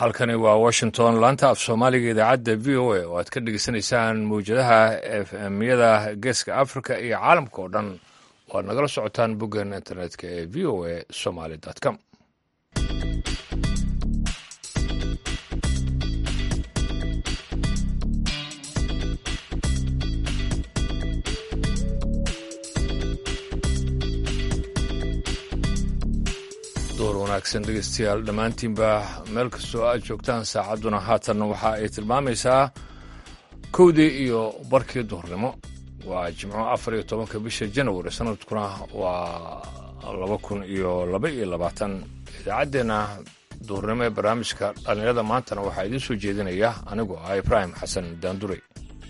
halkani waa washington laanta af soomaaliga idaacadda v o a oo aad ka dhegeysanaysaan mawjadaha efmyada geeska africa iyo caalamka oo dhan oo aad nagala socotaan boggeena internetka ee v o a somaly com door wanaagsan dhegeystayaal dhammaantiinba meel kastoo aad joogtaan saacadduna haatan waxa ay tilmaamaysaa kowdii iyo barkii duhurnimo waa jimco afar iyo tobanka bisha janawari sanadkuna waa laba kun iyo laba iyo labaatan idaacaddeenna duhurnimo ee barnaamijka dhallinyarada maantana waxaa idiin soo jeedinaya anigoo ah ibraahim xasan daandurey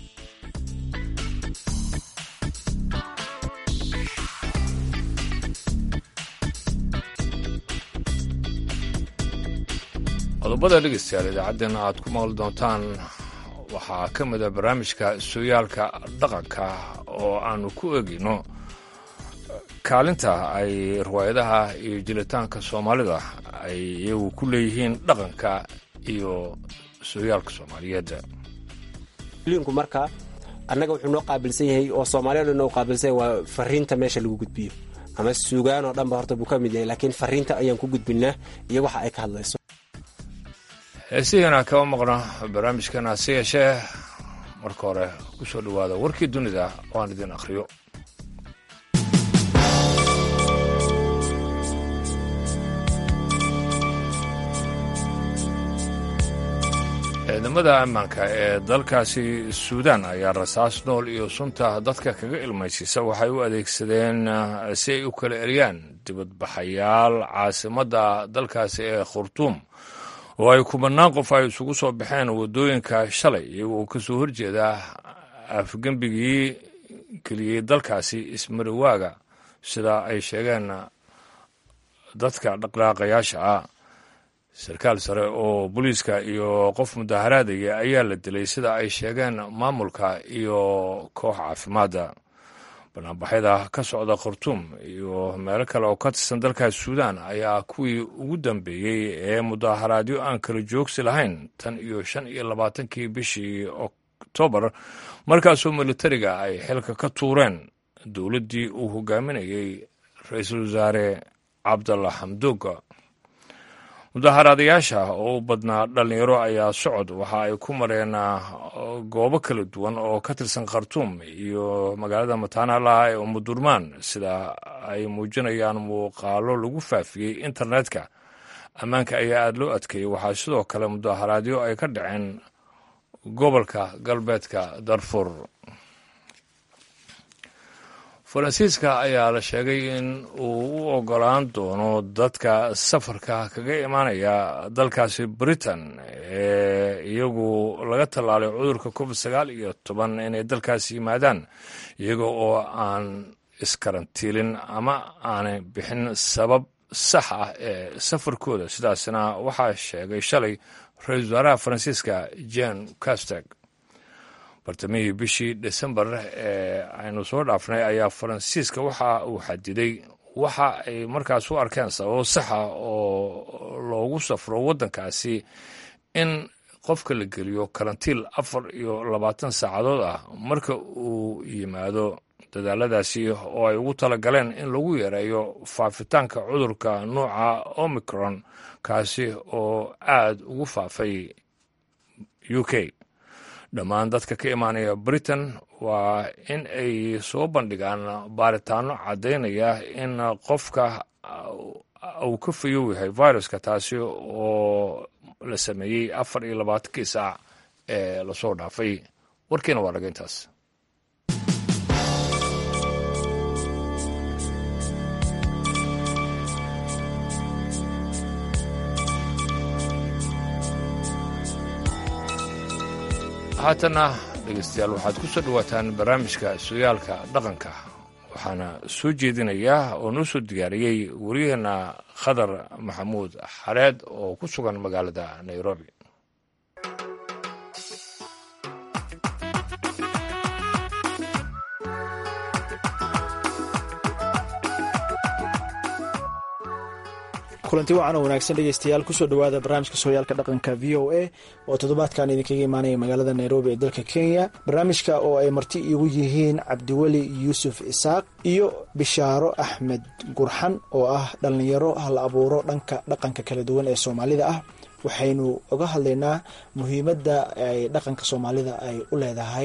qodobada dhegeystayaal idaacaddeena aad ku maqli doontaan waxaa ka mid a barnaamijka sooyaalka dhaqanka oo aanu ku egeyno kaalinta ay riwaayadaha iyo jilitaanka soomaalida ay iyagu ku leeyihiin dhaqanka iyo sooyaalka soomaaliyeed linku marka annaga wuxuu noo qaabilsan yahay oo soomaaliyana noo qaabilsan yahay waa fariinta meesha lagu gudbiyo ama suugaan oo dhanba horta buu ka mid yahay laakiin fariinta ayaan ku gudbinaa iyo waxa ay ka hadlayso heesihiina kama maqno barnaamijkan hase yeeshee marka hore ku soo dhowaada warkii dunida oo aan idin akhriyo ciidamada ammaanka ee dalkaasi suudaan ayaa rasaas nool iyo sunta dadka kaga ilmaysiisa waxay u adeegsadeen si ay u kala eriyaan dibadbaxayaal caasimadda dalkaasi ee khurtuum oo ay kubanaan qof ay isugu soo baxeen waddooyinka shalay iyagoo ka soo horjeeda afgembigii geliyey dalkaasi ismariwaaga sida ay sheegeen dadka dhaqdhaaqayaasha ah sarkaal sare oo booliiska iyo qof mudaharaadaya ayaa la dilay sida ay sheegeen maamulka iyo koox caafimaadda banaanbaxyada ka socda khartuum iyo meelo kale oo ka tirsan dalkaas suudaan ayaa kuwii ugu dambeeyey ee mudaharaadyo aan kala joogsi lahayn tan iyo shan iyo labaatankii bishii oktoobar markaasoo militariga ay xilka ka tuureen dowladdii uu hogaaminayey ra-iisul wasaare cabdalla xamduuga mudaharaadayaasha oo u badnaa dhallinyaro ayaa socod waxa ay ku mareen goobo kala duwan oo ka tirsan khartuum iyo magaalada mataanalaha ee umudurmaan sida ay muujinayaan muuqaalo lagu faafiyey internetka ammaanka ayaa aada loo adkeeyey waxaa sidoo kale mudaharaadyo ay ka dhaceen gobolka galbeedka darfur faransiiska ayaa la sheegay in uu u ogolaan doono dadka safarka kaga imaanaya dalkaasi britain ee iyagu laga tallaalay cudurka covid sagaal iyo toban inay dalkaasi yimaadaan iyaga oo aan iskarantiilin ama aanay bixin sabab sax ah ee safarkooda sidaasna waxaa sheegay shalay ra-iisul wasaaraha faransiiska jen casteg bartamihii bishii desembar ee aynu soo dhaafnay ayaa faransiiska waxa uu xadiday waxa ay markaas u arkeen sababo saxa oo loogu safro waddankaasi in qofka la geliyo karantiil afar iyo labaatan saacadood ah marka uu yimaado dadaaladaasi oo ay ugu talagaleen in lagu yareeyo faafitaanka cudurka nuuca omicron kaasi oo aad ugu faafay u k dhammaan dadka ka imaanaya britain waa in ay soo bandhigaan baaritaano caddaynaya in qofka uu ka fayow yahay viruska taasi oo la sameeyey afar iyo labaatankii saac ee lasoo dhaafay warkiina waa dhaga intaas haatanna dhegeystayaal waxaad ku soo dhowaataan barnaamijka sooyaalka dhaqanka waxaana soo jeedinayaa oo noo soo diyaariyey wariyaheenna khadar maxamuud xareed oo ku sugan magaalada nairobi kulanti wacan oo wanaagsan dhegeystayaal kusoo dhawaada barnaamijka sooyaalka dhaqanka v o a oo toddobaadkan idinkaga imaanaya magaalada nairobi ee dalka kenya barnaamijka oo ay marti iigu yihiin cabdiweli yuusuf isaaq iyo bishaaro axmed gurxan oo ah dhallinyaro hal abuuro dhanka dhaqanka kala duwan ee soomaalida ah waxaynu oga hadlaynaa muhiimadda ay dhaqanka soomaalida ay u leedahay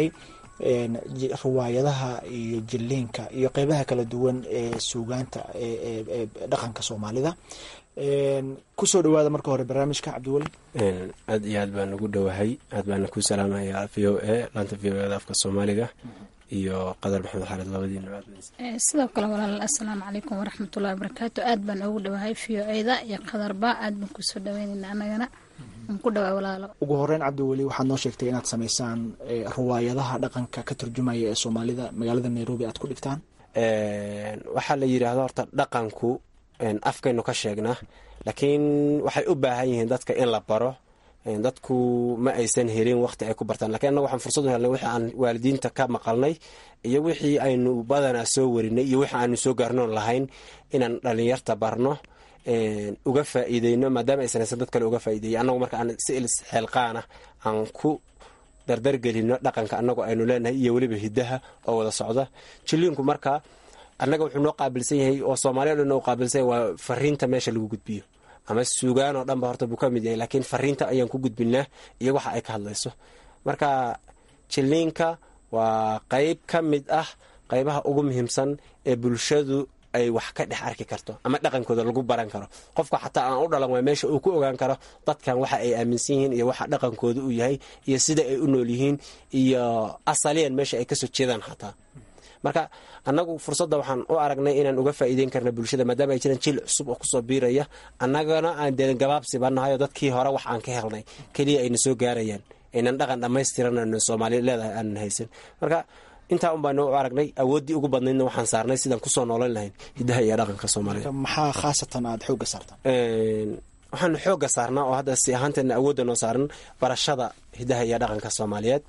riwaayadaha iyo jiliinka iyo qeybaha kala duwan ee suugaanta ee dhaqanka soomaalida kusoo dhawaada marka hore barnaamijka cabdiweli aad iyo aad baan ugu dhowahay aad baana ku salaamayaa v o a laanta v o da afka soomaaliga iyo qadar maxamed xaalid labadiina sidoo kale walaal assalaamu calaykum waraxmatullahi wabarakaatu aad baan ugu dhowahay v o a da iyo qadarba aad baan kusoo dhaweynayna anagana ku dhawaa walaalo ugu horeyn cabdiweli waxaad noo sheegtay inaad samaysaan riwaayadaha dhaqanka ka turjumaya ee soomaalida magaalada nairobi aad ku dhigtaan waxaa la yidhaahdo horta dhaqanku afkaynu ka sheegnaa laakiin waxay u baahan yihiin dadka in la baro dadku ma aysan helin waqti ay ku bartaan lakiin annaga waxaan fursad u helnay wixii aan waalidiinta ka maqalnay iyo wixii aynu badanaa soo warinay iyo wixii aanu soo gaarnoon lahayn inaan dhalinyarta barno uga faa'iideyno maadaama aysan haysan dad kale uga faa'iideeyay annagu marka aan si ilis xeelqaana aan ku dardargelino dhaqanka annagu aynu leenahay iyo weliba hiddaha oo wada socda jiliinku marka annaga wuxuu noo qaabilsan yahay oo soomaaliya o dhan noo qaabilsan yahay waa fariinta meesha lagu gudbiyo ama suugaan oo dhan ba horta buu ka mid yahay laakiin fariinta ayaan ku gudbinaa iyo waxa ay ka hadlayso marka jiliinka waa qeyb ka mid ah qeybaha ugu muhiimsan ee bulshadu ay wax ka dhex arki karto ama dhaqankooda lagu baran karo qofka xataa aan u dhalan waa meesha uu ku ogaan karo dadkan waxa ay aaminsan yihiin iyo waxa dhaqankooda uu yahay iyo sida ay u nool yihiin iyo asaliyan meesha ay kasoo jeedaan xataa marka annagu fursadda waxaan u aragnay inaan uga faa'iideyn karna bulshada maadaama ay jiraan jil cusub oo kusoo biiraya annagana aan dee gabaabsiba nahay oo dadkii hore wax aan ka helnay keliya ayna soo gaarayaan aynan dhaqan dhammaystiran soomaali leedahay aanan haysan marka intaa un baanu u aragnay awooddii ugu badnaydna waxaan saarnay sidaan kusoo noolan lahayn hiddaha iyo dhaqanka soomaalida maxaa khaasatan aada xoogga saartaan waxaanu xoogga saarnaa oo hadda si ahaanteena awoodda noo saaran barashada hiddaha iyo dhaqanka soomaaliyeed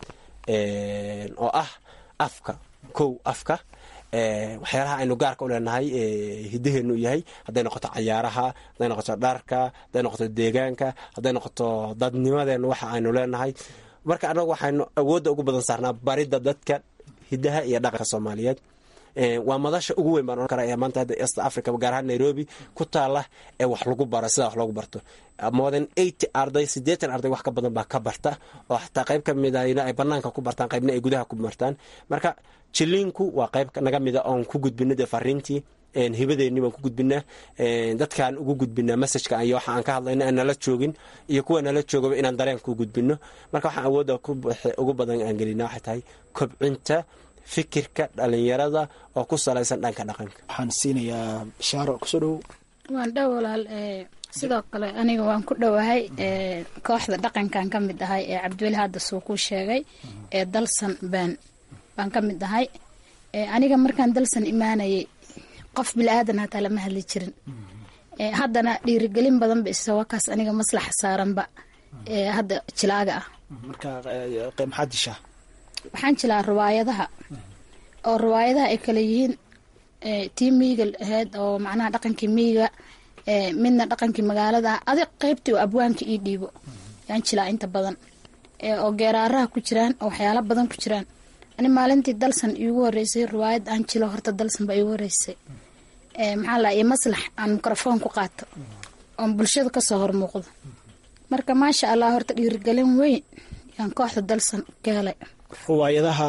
oo ah afka kow afka waxyaalaha aynu gaarka u leenahay hiddaheenu yahay hadday noqoto cayaaraha hadday noqoto dharka hadday noqoto deegaanka hadday noqoto dadnimadeenu waxa aynu leenahay marka annagu waxaynu awoodda ugu badan saarnaa baridda dadka hiddaha iyo dhaqanka soomaaliyeed waa madasha ugu weyn baan ohan kara ee maanta hadda east africa gaar ahaan nairobi ku taala ee wax lagu baro sidaa wax loogu barto moden eighty arday siddeetan arday wax ka badan baa ka barta oo xataa qayb ka mid ahna ay banaanka ku bartaan qaybna ay gudaha ku martaan marka jiliinku waa qayb naga mida oon ku gudbino dee fariintii hibadeeni baan ku gudbinaa dadkaan ugu gudbinaa messajka iyo waxa aan ka hadlayna aan nala joogin iyo kuwa nala joogaba inaan dareen ku gudbino marka waxaan awoodda ugu badan aan gelina waxay tahay kobcinta fikirka dhalinyarada oo ku salaysan dhanka dhaqanka waxaan siinayaa bishaaro kusoo dhowow waan dhow walaal sidoo kale aniga waan ku dhowahay kooxda dhaqankan ka mid ahay ee cabdiweli hadda suu ku sheegay ee dalsan baan baan ka mid ahay aniga markaan dalsan imaanayay qof bilaadan hataa lama hadli jirin haddana dhiirigelin badan ba isawakaas aniga maslaxa saaranba hadda jilaaga ah marka maxaad dishaa waxaan jilaa riwaayadaha oo riwaayadaha ay kale yihiin tii miyiga ahayd oo macnaha dhaqankii miyiga midna dhaqankii magaalada adig qeybtii oo abwaanka ii dhiibo yaan jilaa inta badan oo geeraaraha ku jiraan oo waxyaala badan ku jiraan ani maalintii dalsan iigu horeysay riwaayad aan jilo horta dalsan baa iigu horeysay maxaa la maslax aan mikrofoon ku qaato oon bulshada kasoo hormuuqdo marka maasha allah horta dhiirigelin weyn yaan kooxda dalsan ka helay riwaayadaha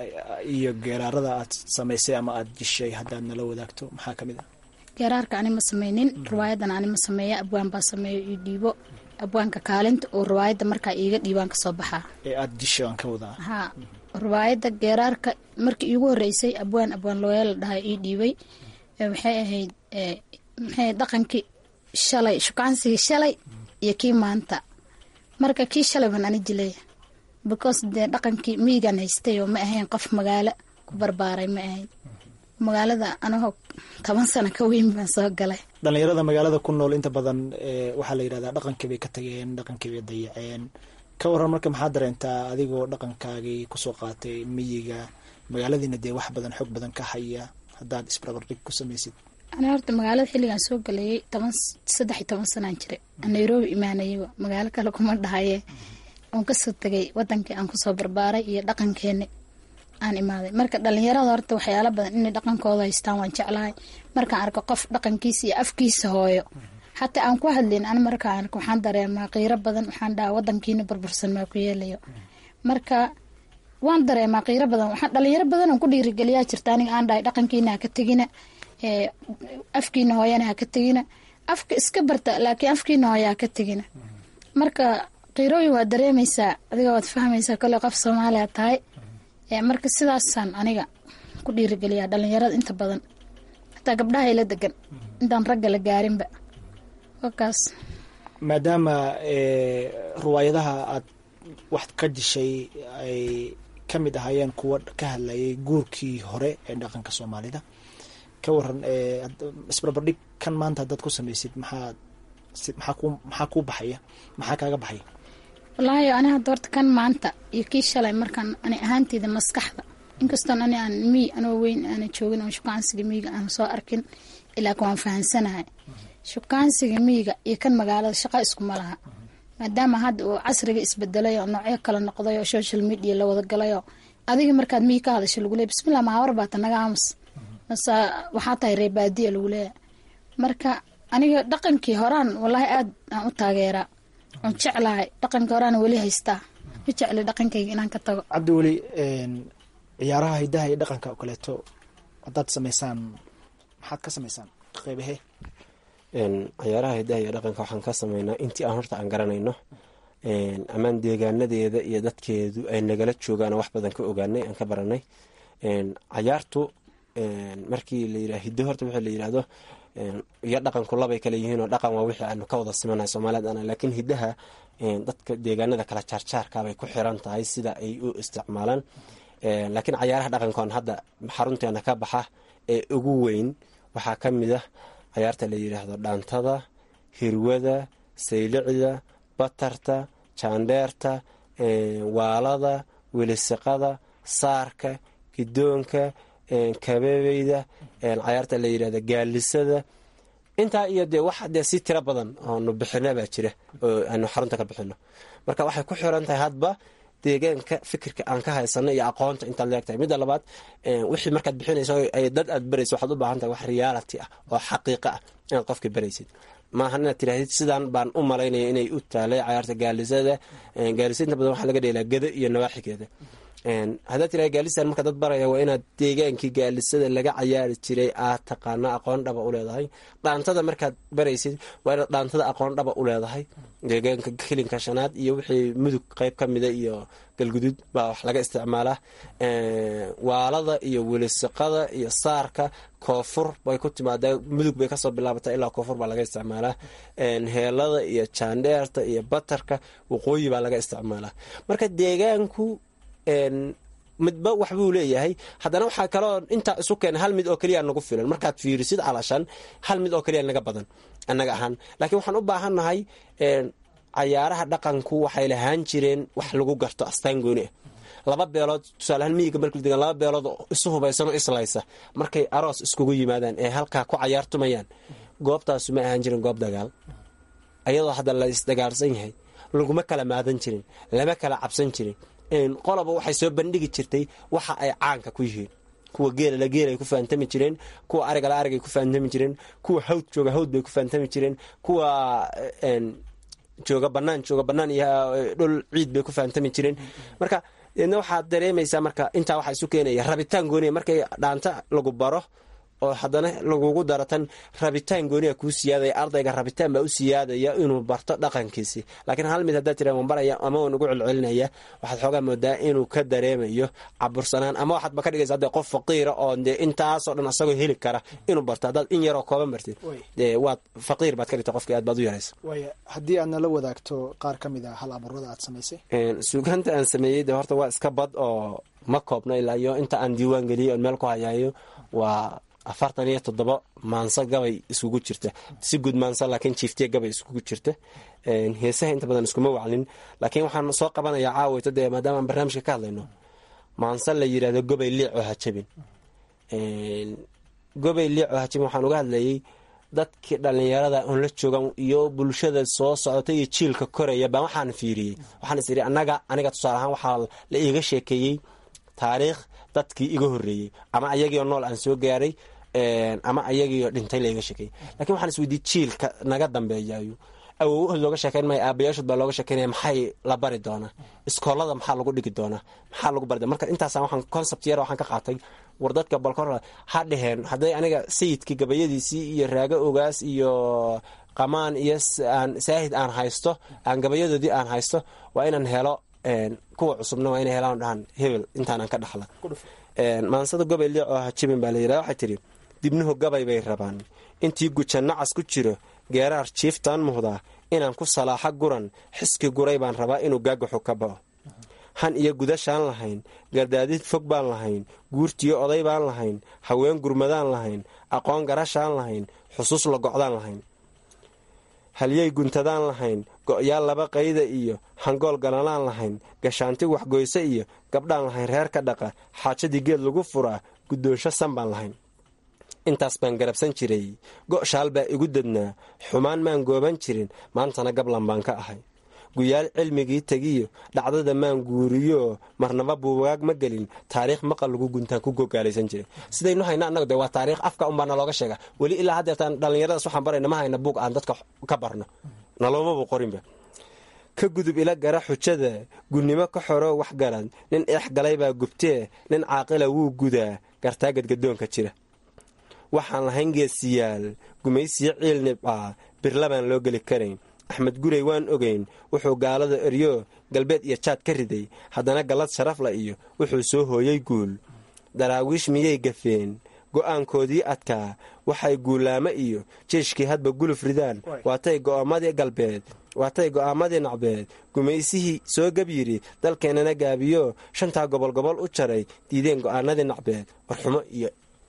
iyo geeraarada aad samaysay ama aada jishay haddaad nala wadaagto maxaa ka mid ah geeraarka ani ma sameynin riwaayadan ani ma sameeya abwaan baa sameeyo io dhiibo abwaanka kaalinta oo riwaayadda markaa iiga dhiibaan kasoo baxaa ee aada jishay aan ka wadaa haa riwaayadda geeraarka markii iigu horeysay abwaan abwaan looya la dhaha ii dhiibay waxay ahayd maxay dhaqankii shalay shukaansigii shalay iyo kii maanta marka kii shalay baan ani jilay because dee dhaqankii miyigan haystay oo ma ahayn qof magaalo ku barbaaray ma ahayn magaalada anagoo toban sano ka weyn baan soo galay dhalinyarada magaalada ku nool inta badan waxaa la yidhahdaa dhaqankii bay ka tageen dhaqankii bay dayaceen ka waran marka maxaa dareentaa adigoo dhaqankaagii kusoo qaatay miyiga magaaladiina dee wax badan xoog badan ka haya haddaad isbarbardhig ku samaysid ani horta magaalada xilligaan soo galayay toban saddex iyo toban sanaan jira nairobi imaanayaba magaalo kale kuma dhahaye oon kasoo tegay wadankii aan kusoo barbaaray iyo dhaqankeeni aan imaaday marka dhalinyarada horta waxyaala badan inay dhaqankooda haystaan waan jeclahay markaan arko qof dhaqankiisa iyo afkiisa hooyo xataa aan ku hadlayn ani markaan arko waxaan dareemaa qiiro badan waxaan dhahaa wadankiina burbursan maa ku yeelayo marka waan dareemaa qiiro badan waxaan dhalinyaro badan aan ku dhiirigeliyaa jirta aniga aan dhahay dhaqankiina ha ka tegina afkiina hooyana ha ka tegina afka iska barta laakiin afkiina hooya ha ka tegina marka qiirooyin waad dareemaysaa adiga waad fahmaysaa kole qof soomaaliya tahay marka sidaasaan aniga ku dhiirigeliyaa dhalinyarada inta badan hataa gabdhaha ila degan intaan ragga la gaarinba wakaas maadaama riwaayadaha aad wax ka dishay ay ka mid ahaayeen kuwa ka hadlayay guurkii hore ee dhaqanka soomaalida ka waran isbarbardhig kan maanta haddaad ku samaysid maxaa maxaa ku maxaa kuu baxaya maxaa kaaga baxaya wallaahi ani hadda horta kan maanta iyo kii shalay markaan ani ahaanteyda maskaxda inkastoon ani aan miy anoo weyn aana joogin oo shukaansiga miyiga aan soo arkin ilaa ka waan fahansanahay shukaansiga miyiga iyo kan magaalada shaqa iskuma laha maadaama hadda uu casriga isbedelay oo noocyo kala noqday oo social media la wada galay oo adiga markaad miyi ka hadasho lagu leey bismillah maawar baata naga aamus mase waxaa tahay reebaadiya lagu leeyahay marka aniga dhaqankii horaan wallaahi aad aan u taageeraa oon jeclahay dhaqankii horaan weli haystaa ma jecli dhaqankayga inaan ka tago cabdi weli ciyaaraha hidaha iyo dhaqanka oo kaleeto haddaad samaysaan maxaad ka samaysaan qeybahe ciyaaraha hidaha iyo dhaqanka waxaan ka sameynaa intii aan horta aan garanayno amaan deegaanadeeda iyo dadkeedu ay nagala joogaan wax badan ka ogaanay aan ka baranay cayaartu markii la yira hiddo horta wixii la yirahdo iyo dhaqanku labay kale yihiin oo dhaqan waa wixii aanu ka wada simanahay soomaaliyad ana laakiin hiddaha dadka deegaanada kala jaarjaarkabay ku xiran tahay sida ay u isticmaalaan laakiin cayaaraha dhaqankoon hadda xarunteena ka baxa ee ugu weyn waxaa ka mid ah cayaarta la yidhaahdo dhaantada hirwada saylicda batarta jaandheerta waalada welisiqada saarka gidoonka kabebeyda cayaarta la yidhahdo gaalisada intaa iyo dee wax dee si tiro badan oonu bixina baa jira oo aanu xarunta ka bixino marka waxay ku xiran tahay hadba deegaanka fikirka aan ka haysano iyo aqoonta intaad leegtahay midda labaad wixii markaad bixinayso dad aad barayso waxaad u baahan tahay wax reality ah oo xaqiiqa ah inaad qofka baraysid maaha inaad tirahdid sidaan baan u malaynaya inay u taalay cayaarta gaalisada gaalisa inta badan waxaa laga dheelaa gado iyo nawaaxigeeda haddaad tiraha gaalistan marka dad baraya waa inaad deegaankii gaalisada laga cayaari jiray aad taqaano aqoon dhaba u leedahay dhaantada markaad baraysid waa inaad dhaantada aqoon dhaba u leedahay deegaanka kilinka shanaad iyo wixii mudug qeyb ka mida iyo galgudud baa wax laga isticmaalaa waalada iyo welisiqada iyo saarka koonfur bay ku timaadaa mudug bay kasoo bilaabataa ilaa koonfur baa laga isticmaalaa heelada iyo jaandheerta iyo batarka waqooyi baa laga isticmaalaa marka deegaanku midba waxbuu leeyahay haddana waxaa kaloo intaa isu keena hal mid oo keliya nagu filan markaad fiirisid calashan hal mid oo keliya naga badan annaga ahaan laakiin waxaan u baahannahay cayaaraha dhaqanku waxay lahaan jireen wax lagu garto astaan gooni ah laba beelood tusaaleahaan miyiga markuu degan laba beelood oo isu hubaysan oo islaysa markay aroos iskugu yimaadaan ee halkaa ku cayaartumayaan goobtaasu ma ahaan jirin goob dagaal ayadoo hadda la isdagaalsan yahay laguma kala maadan jirin lama kala cabsan jirin qoloba waxay soo bandhigi jirtay waxa ay caanka ku yihiin kuwa geelala geel ay ku fahamtami jireen kuwa arigala arigay ku fahamtami jireen kuwa hawd jooga hawd bay ku fahamtami jireen kuwa jooga banaan jooga banaan iyo dhul ciid bay ku fahamtami jireen marka deedna waxaad dareemaysaa marka intaa waxaa isu keenaya rabitaan gooniya markay dhaanta lagu baro oo haddana lagugu daro tan rabitaan gooniya kuu siyaadaya ardayga rabitaan baa u siyaadaya inuu barto dhaqankiisi laakiin hal mid haddaad tira waan baraya ama waan ugu celcelinaya waxaad xoogaa moodaa inuu ka dareemayo cabursanaan ama waxaadba ka dhigaysa hadde qof faqiira oo dee intaasoo dhan asagoo heli kara inuu barto haddaad in yaroo kooban bartid dee waad faqiir baad ka dhigta qofkii aad baad u yaraysa waaya haddii aad nala wadaagto qaar ka mid a hal abuurada aad samaysay suugaanta aan sameeyey de horta waa iska bad oo ma koobna ilaa iyo inta aan diiwaan geliyey oon meel ku hayaayo waa afartan iyo toddoba maanso gabay iskugu jirta si guud maanso laakiin jiiftiya gabay iskugu jirta heesaha inta badan iskuma waclin laakiin waxaan soo qabanayaa caawayto dee maadaama aan barnaamijka ka hadlayno maanso la yidhahdo gobay liic oo hajabin gobey liico hajime waxaan uga hadlayay dadkii dhallinyarada oon la joogan iyo bulshada soo socota iyo jiilka koraya baan waxaan fiiriyey waxaan is idhi annaga aniga tusaale ahaan waxaa la iiga sheekeeyey taariikh dadkii iga horreeyey ama ayagiioo nool aan soo gaaray ama ayagiioo dhintay la iga sheekeeyey lakiin waxaan is weydiiyey jiilka naga dambeeyayo awowahood looga sheekeyn maya aabayaashood baa looga sheekeynaya maxay la bari doonaa iskoolada maxaa lagu dhigi doonaa maxaa lagu bari doona marka intaasa waxaan concept yar waxaan ka qaatay war dadka balkor ha dheheen hadday aniga sayidkii gabayadiisii iyo raago ogaas iyo qamaan iyo aan saahid aan haysto aan gabayadoodii aan haysto waa inaan helo kuwa cusubna waa inay helaan dhahan hebel intaanaan ka dhaxla maansada gobay liic oo hajibin baa la yidhaha waxay tidhi dibnuhu gabay bay rabaan intii guja nacas ku jiro geeraar jiiftaan muhdaa inaan ku salaaxa guran xiski guray baan rabaa inuu gaagaxu ka bao han iyo gudashaan lahayn gardaadid fog baan lahayn guurtiyo oday baan lahayn haween gurmadaan lahayn aqoon garashaan lahayn xusuus la gocdaan lahayn halyey guntadaan lahayn go'yaal laba qayda iyo hangool galanaan lahayn gashaanti waxgoyse iyo gabdhaan lahayn reer ka dhaqa xaajadii geed lagu furaa guddoonsho san baan lahayn intaas baan garabsan jiray go'shaal baa igu dadnaa xumaan maan gooban jirin maantana gablan baan ka ahay guyaal cilmigii tegiyo dhacdada maan guuriyo marnaba buugaag ma gelin taariikh maqal lagu guntaan ku gogaalaysan jiray sidaynu hayna annagu de waa taariikh afka unbaa nalooga sheega weli ilaa haddeertaan dhallinyaradaas waxaan barayna ma hayna buug aan dadka ka barno naloomaba qorinba ka gudub ila gara xujada gunnimo ka xoro waxgarad nin eex galay baa gubtee nin caaqila wuu gudaa gartaa gadgadoonka jira waxaan lahayn geesiyaal gumaysiyo ciil nibcaa birlabaan loo geli karayn axmed gurey waan ogeyn wuxuu gaalada eryo galbeed iyo jaad ka riday haddana gallad sharafla iyo wuxuu soo hooyey guul daraawiish miyay gafeen go'aankoodii adkaa waxay guulaamo iyo jeeshkii hadba guluf ridaan waatay go'aamadii galbeed waatay go'aamadii nacbeed gumaysihii soo gab yidhi dalkeennana gaabiyo shantaa gobol gobol u jaray diideen go'aanadii nacbeed warxumo iyo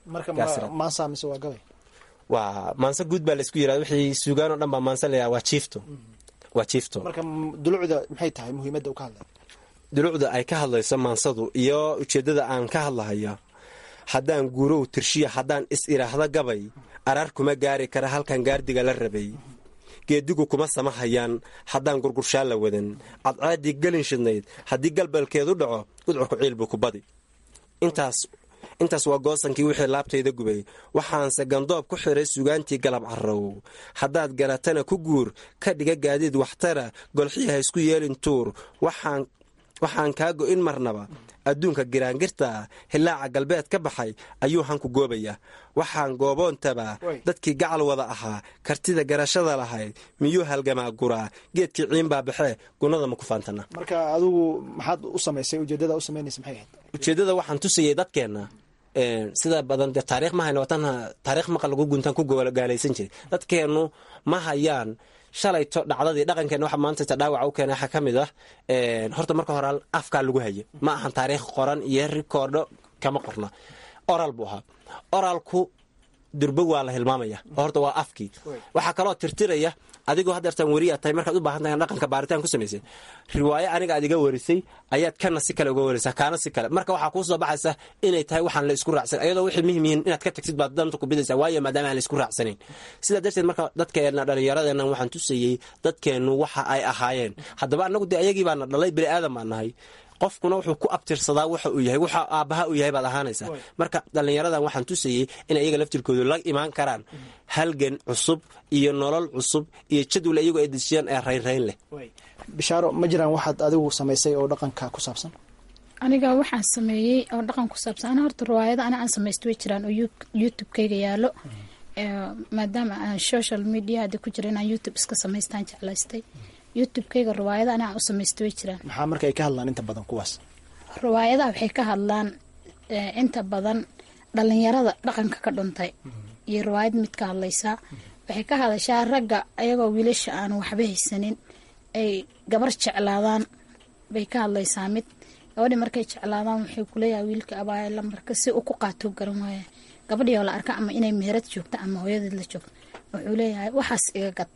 waa maanse guud baa laysku yirahda wixii suugaan oo dhan baa maanse layaha waa jiifto waa jiifto marka dulucda maxay tahay muhiimadda uu ka hadlay dulucda ay ka hadlayso maansadu iyo ujeeddada aan ka hadlahayo haddaan guurow tirshiya haddaan is idhaahdo gabay araar kuma gaari kara halkan gaardiga la rabay geedigu kuma samahayaan haddaan gurgurshaan la wadan cadcaadii gelin shidnayd haddii galbalkeedu dhaco gudcurku ciil buu ku badi intaas intaas waa goosankii wixii laabtayda gubay waxaanse gandoob ku xiray sugaantii galab carrow haddaad garatana ku guur ka dhiga gaadiid waxtara golxii ha isku yeelin tuur waxaan kaa go'in marnaba adduunka giraangirta hilaaca galbeed ka baxay ayuu hanku goobayaa waxaan gooboontaba dadkii gacal wada ahaa kartida garashada lahayd miyuu halgamaa guraa geedkii ciinbaa baxee gunnada ma ku faantana marka adigu maxaad u samaysay ujeedada u samaynaysa maxay ahayd ujeeddada waxaan tusayay dadkeenna sida badan dee taariikh ma hayno watan taariikh maqal lagu guntaan ku gaalaysan jiray dadkeennu ma hayaan shalayto dhacdadii dhaqankeenna waxa maanta ta dhaawaca u keena waxaa ka mid ah horta marka hore afkaa lagu hayo ma ahan taariikh qoran iyo rikoordho kama qorna oral buu ahaa oralku durbo waa la hilmaamaya horta waa afkii waxaa kaloo tirtiraya adigoo haddeertaan weriyaa tahay markaad u baahan tahay dhaqanka baaritaan ku samaysay riwaayo aniga aad iga warisay ayaad kana si kale uga waraysaa kaana si kale marka waxaa kuu soo baxaysa inay tahay waxaan la isku raacsan ayadoo wixii muhim yihiin inaad ka tagtid baad danta ku bidaysaa waayo maadaama aan la isku raacsanayn sidaa darteed marka dadkeenna dhallinyaradeenna waxaan tusayey dadkeennu waxa ay ahaayeen haddaba annagu dee ayagii baana dhalay bini aadan baan nahay qofkuna wuxuu ku abtirsadaa waxa uu yahay waxa aabbaha uu yahay baad ahaanaysaa marka dhallinyaradan waxaan tusayey in iyaga laftirkoodu la imaan karaan halgan cusub iyo nolol cusub iyo jadwal iyagoo ay dejiyaan ee raynrayn leh bishaaro ma jiraan waxaad adigu samaysay oo dhaqanka ku saabsan aniga waxaan sameeyey oo dhaqan ku saabsan ana horta riwaayada ana aan samaysta way jiraan oo youtube-kayga yaalo maadaama aan social media hadda ku jira inaan youtube iska samaystaan jeclaystay youtube-kayga riwaayada ana aan u samaysta way jiraan maxaa marka ay ka hadlaan inta badan kuwaas riwaayadaha waxay ka hadlaan inta badan dhalinyarada dhaqanka ka dhuntay iyo riwaayad mid ka hadlaysaa waxay ka hadashaa ragga ayagoo wiilasha aan waxba haysanin ay gabar jeclaadaan bay ka hadlaysaa mid gabadhii markay jeclaadaan waxay kuleeyahay wiilka abaaya lambarka si uu ku qaato garan waaya gabadhii oo la arka ama inay meherad joogto ama hooyadeed la joogto wuxuu leeyahay waxaas iga gad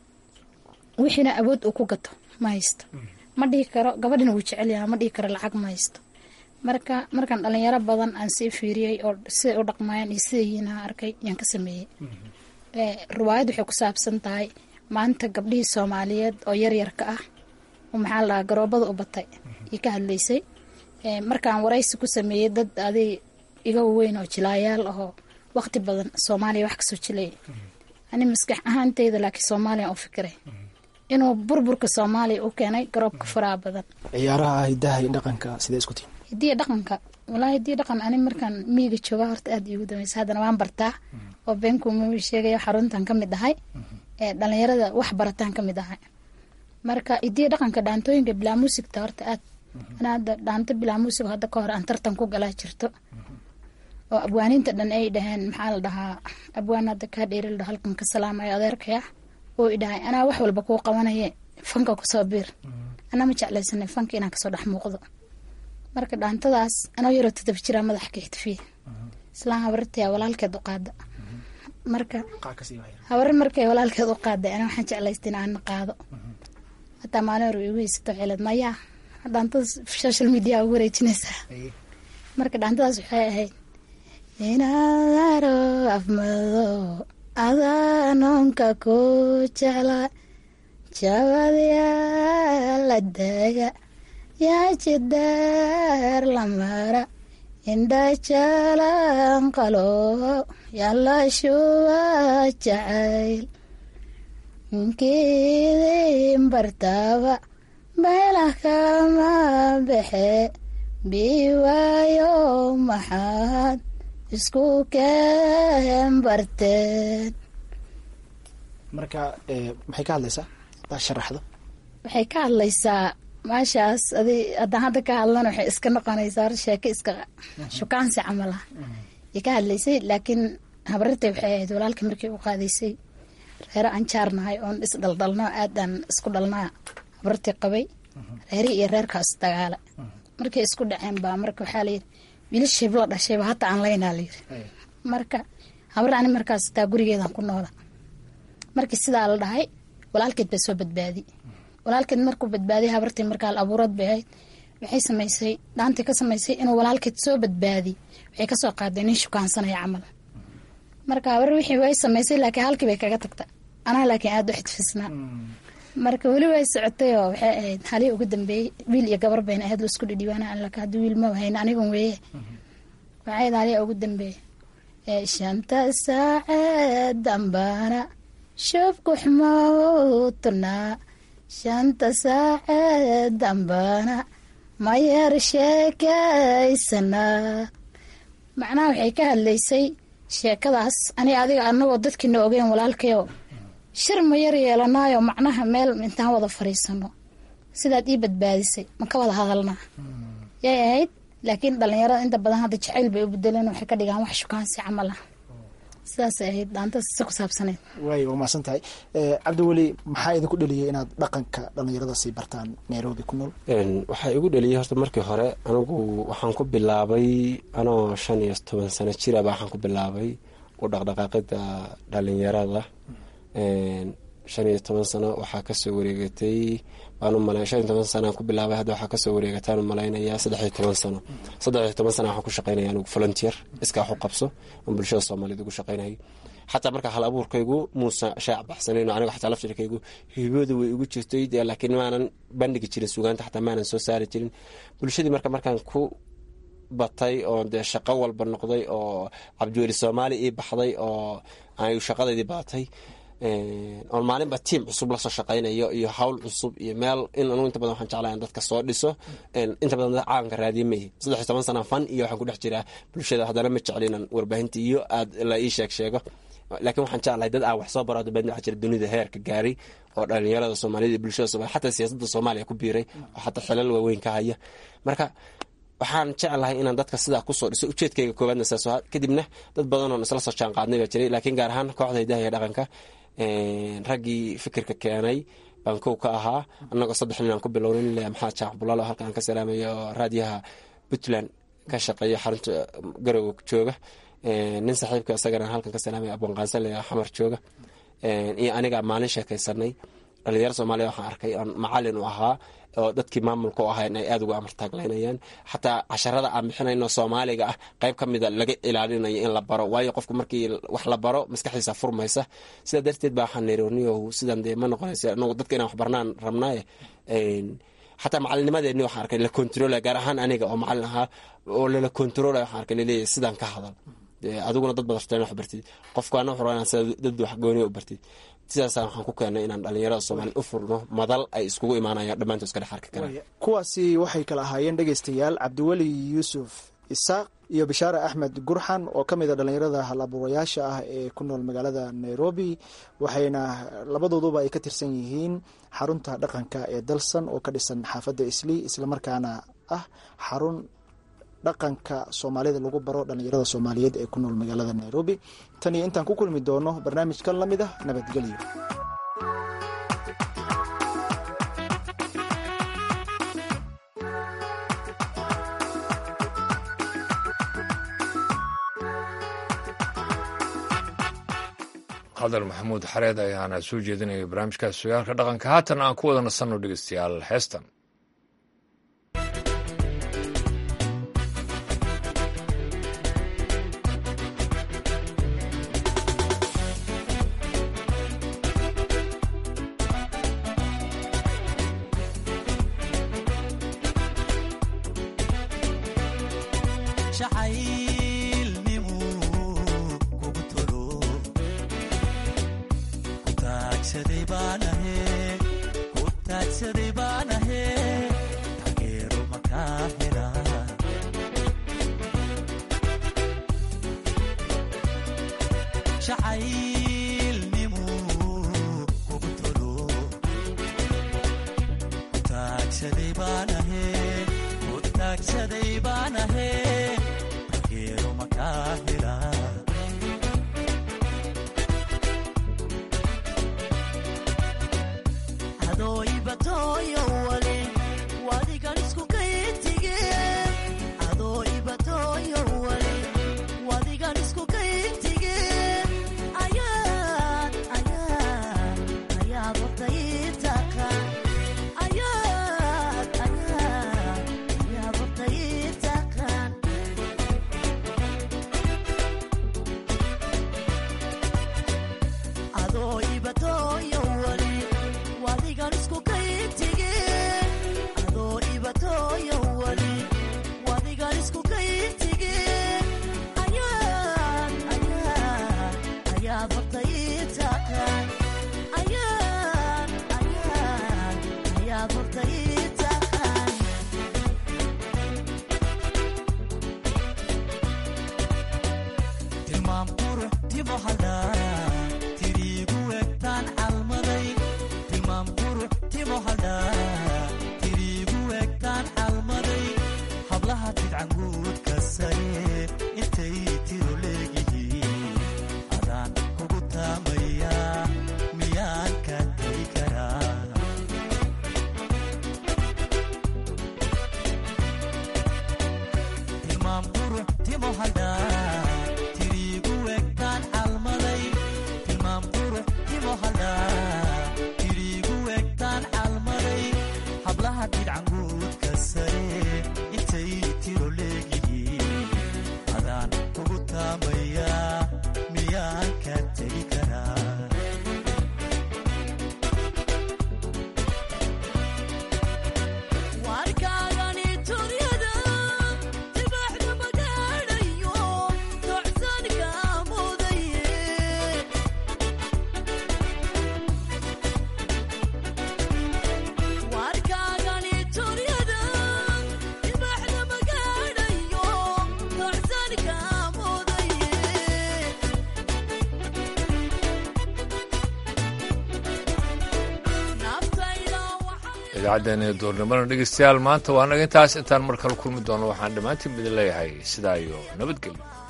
wixiina awood uu ku gato ma haysto ma dhihi karo gabadhina wuu jecelyaha ma dhihi karo lacag ma haysto marka markaan dhalinyaro badan aan sii fiiriyey oo siday u dhaqmayaan iyo siday yihiin aan arkay yaan ka sameeyey riwaayad waxay ku saabsan tahay maanta gabdhihii soomaaliyeed oo yaryarka ah oo maxaa la dhahaa garoobada u batay iyo ka hadlaysay markaan waraysi ku sameeyey dad adig iga weyn oo jilaayaal ahoo waqti badan soomaaliya wax kasoo jilaya ani maskax ahaanteyda laakiin soomaaliya u fikiray inuu burburka soomaaliya u keenay garoobka faraha badan ciyaaraha hidaha iyo dhaqanka sidee isku tihin hidiya dhaqanka walaa hidiya dhaqan ani markaan miiga jooga horta aada iigu dameysa haddana waan bartaa oo beenkuuma sheegaya xaruntan ka mid ahay ee dhalinyarada wax barataan ka mid ahay marka hidiya dhaqanka dhaantooyinka bilaa muusigta horta aad ana hadda dhaanto bilaa muusig hadda ka hor aan tartan ku galaa jirto oo abwaaniinta dhan ay dhaheen maxaa la dhahaa abwaan hadda kaa dheerilda halkan ka salaamayo adeerkaya oo i dhahay anaa wax walba kuu qabanaye fanka kusoo biir anaa ma jeclaysanay fanka inaan kasoo dhex muuqdo marka dhaantadaas anoo yaroo todob jiraa madaxa ka ixtifiye islaan habartaya walaalkeed u qaada marka habare markay walaalkeed u qaaday ana waxaan jeclaysta in aan qaado hataa maalin hore igu haysato xeelad mayaa dhaantada social media ugu wareejinaysaa marka dhaantadaas waxay ahayd inaadaro afmado adaanoonka ku jecla jabadyaa la daaga yaa jidaar la mara indha jalan qalo yalla shuba jacayl nkiidin bartaaba beelah kama baxe biwaayo maxaad isku keen barteen marka maxay ka hadlaysaa hadaa sharaxdo waxay ka hadlaysaa maashaas adi haddaan hadda ka hadlana waxay iska noqonaysaa hor sheeko iska shukaansi camal ah ay ka hadlaysay laakiin habarirtay waxay ahayd walaalka markii u qaadaysay reero aan jaarnahay oon isdhaldhalno aadaan isku dhalnaa habarirtii qabay reeri iyo reerkaas dagaala markay isku dhaceen baa marka waxaa layidhi wiilashayb la dhashayba hata aan laynaa layidhi marka habar ani markaas taa gurigeedan ku noola markii sidaa la dhahay walaalkeed baa soo badbaadi walaalkeed markuu badbaadiy habartii markaa abuurood bay ahayd waxay samaysay dhaantii ka samaysay inuu walaalkeed soo badbaadi waxay kasoo qaaday nin shukaansanaya camal marka habar wixii way samaysay laakiin halkii bay kaga tagta anaa laakiin aada u xidfisnaa marka weli way socotay oo waxay ahayd halii ugu dambeeyey wiil iyo gabar bayna ahayd laisku dhidhiibaana allaka haddii wiil ma hayna anigan weeye waxay ahayd halii ugu dambeeyey ee shanta saaceed dambaana shubkuxmawtunaa shanta saaceed dambaana mayar sheekaysanaa macnaha waxay ka hadlaysay sheekadaas ani adiga anagoo dadkiina ogeyn walaalkayo shir ma yar yeelanaayo macnaha meel intaan wada fariisano sidaad ii badbaadisay ma ka wada hadalnaa yay ahayd laakiin dhalinyarada inta badan hadda jacayl bay u bedeleen waxay ka dhigaan wax shukaansi camal ah sidaasay ahayd dhaantada si ku saabsaneyd waay waa mahadsan tahay cabdiweli maxaa idinku dheliyay inaad dhaqanka dhalinyarada sii bartaan nairobi ku nool waxaa igu dheliyay horta markii hore anigu waxaan ku bilaabay anoo shan iyo toban sano jiraba waxaan ku bilaabay u dhaqdhaqaaqida dhalinyarada shan iyo toban sano waxaa kasoo wareegatay baan umala shan iyo toban sanaan ku bilaabay hadda waxaa kasoo wareegataan umalaynaya saddex iyo toban sano saddex iyo toban sana waxaan ku shaqeynaya anigu volunteer iskaa wax u qabso aan bulshada soomaaliyeed ugu shaqeynayo xataa marka hal abuurkaygu muusa shaac baxsanayn aniga xataa laftirkaygu hibooda way igu jirtay dee laakiin maanan bandhigi jirin sugaanta xataa maanan soo saari jirin bulshadii marka markaan ku batay oo dee shaqo walba noqday oo cabdiweli soomaali ii baxday oo ay shaqadeydii baatay oon maalinba tiim cusub lasoo shaqaynayo iyo hawl cusub iyo meel in anu inta badan waxaan jeclaa dadka soo dhiso inta badan dad caalamka raadiye mayi saddex iyo toban sana fan iyo waxaan ku dhex jiraa bulshada haddana ma jeclinan warbaahinta iyo aad la ii sheeg sheego laakiin waxaan jeclahay dad aan wax soo baro dabeedna waxaa jira dunida heerka gaaray oo dhalinyarada soomaaliyada iyo bulshada somalia xataa siyaasadda soomaaliya ku biiray oo xataa xilal waaweyn ka haya marka waxaan jeclahay inaan dadka sidaa kusoo dhiso ujeedkayga koowaadna saas kadibna dad badan oon isla soo jaan qaadnay baa jiray laakiin gaar ahaan kooxda hidaha iyo dhaqanka raggii fikirka keenay baan kow ka ahaa annagoo saddex nin aan ku bilownin le maxamed jaac bulaalo halka aan ka salaamayo oo raadiyaha puntland ka shaqeeya xarunta garowe jooga nin saaxiibka isagana halkan ka salaamaya abwanqaansan le xamar jooga iyo aniga maalin sheekaysanay dhalinyaro soomaaliya waxaan arkay oon macalin u ahaa oo dadkii maamulka u ahayn ay aada uga amartaaglaynayaan xataa casharada aan bixinayno soomaaliga ah qayb ka mida laga ilaalinayo in la baro waayo qofku markii wax la baro maskaxdiisa furmaysa sidaa darteed baa waxaan niri niyow sidan dee ma noqonaysa anagu dadka inaan wax barnaan rabnaaye xataa macalinnimadeeni waxaan arkay la controlaya gaar ahaan aniga oo macalin ahaa oo lala controlaya waxaan arkay laleeyahay sidaan ka hadal adiguna dad badarteen wax bartid qofkaana wuxuu rabaa inaan sida dad wax gooniya u bartid sidaasaan waxaan ku keenay inaan dhalinyarada soomaaliya u furno madal ay iskugu imaanayaan dhammaantood iska dhex arki karaan kuwaasi waxay kala ahaayeen dhegaystayaal cabdiweli yuusuf isaaq iyo bishaare axmed gurxan oo ka mid a dhalinyarada halabuurayaasha ah ee ku nool magaalada nairobi waxayna labadooduba ay ka tirsan yihiin xarunta dhaqanka ee dalsan oo ka dhisan xaafadda islii islamarkaana ah xarun dhaqanka soomaalida lagu baro dhalinyarada soomaaliyeed ee ku nool magaalada nairobi tan iyo intaan ku kulmi doono barnaamijkan la mid ah nabadgelyo hadal maxamuud xareed ayaana soo jeedinaya barnaamijkaas sugaalka dhaqanka haatan aan ku wada nasanno dhegeystayaal heestan idaacaddeena duurnimada dhegeystayaal maanta waa naga intaas intaan mar kale kulmi doono waxaan dhammaantiin idin leeyahay sidaa iyo nabadgelyo